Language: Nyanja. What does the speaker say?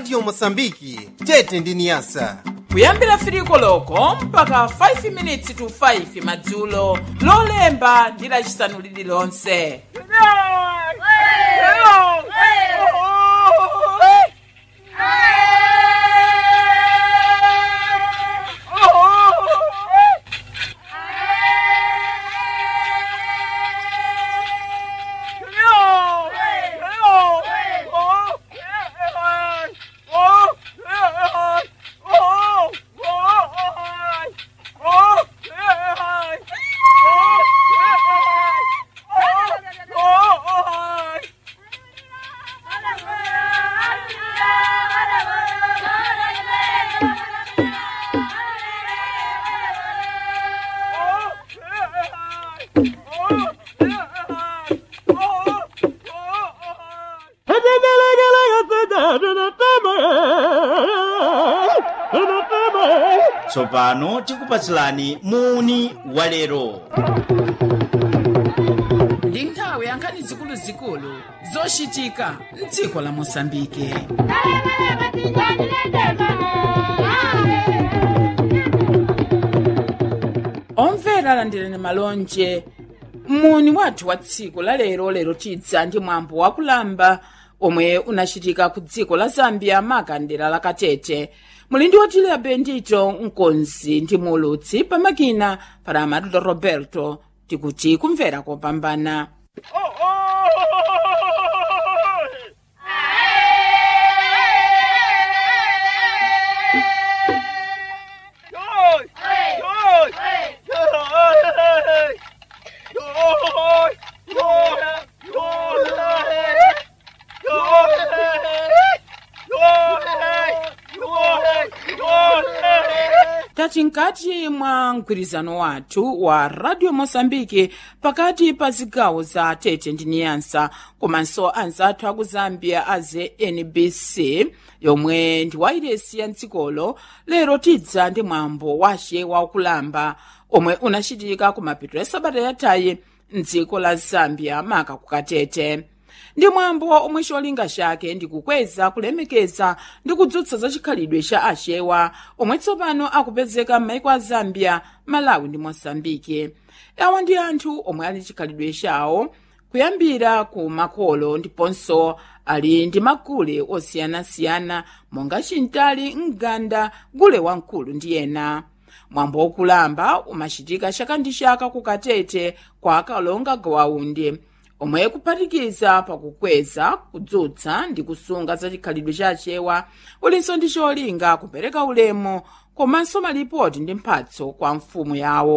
radio mosambiki tete ndi niyasa kuyambira firiko loko mpaka 5 minutes to 5 madzulo lolemba ndi lacisanu lililonse tsopano tikupatsilani muni walero ndi nthawi yankhani zikuluzikulu zochitika mdziko la mosambike omvera landirani malonje muni wathu wa tsiku la lero lero tidza ndi mwambo wakulamba omwe unachitika ku dziko la zambia makandera la katete muli ndi otilia bendito mkonzi ndi mulutsi pamakina para amadulo roberto tikuti kumvera kopambana tati nkati mwa mgwirizano wathu wa radio mosambike pakati pa zigawo za tete ndi niyansa komanso anzathu aku zambia a znbc yomwe ndi wairesi ya mdzikolo lero tidza ndi mwambo wace wakulamba omwe unachitika ku mapeto ya sabata yathayi mdziko la zambia maka ku katete ndi mwambo omwe cholinga chake ndi kukweza kulemekeza ndi kudzutsa za chikhalidwe cha achewa omwe tsopano akupezeka m'maiko a zambia malawi ndi mosambike awa ndi anthu omwe ali chikhalidwe chawo kuyambira ku makolo ndiponso ali ndi magule osiyanasiyana monga chintali mganda gule wamkulu ndi ena mwambo wokulamba umachitika chaka ndi chaka ku katete kwa akalonga gawaundi omwe kuphatikiza pakukweza kudzutsa ndi kusunga za chikhalidwe cha achewa ulinso ndi cholinga kupereka ulemu komanso malipoti ndi mphatso kwa mfumu yawo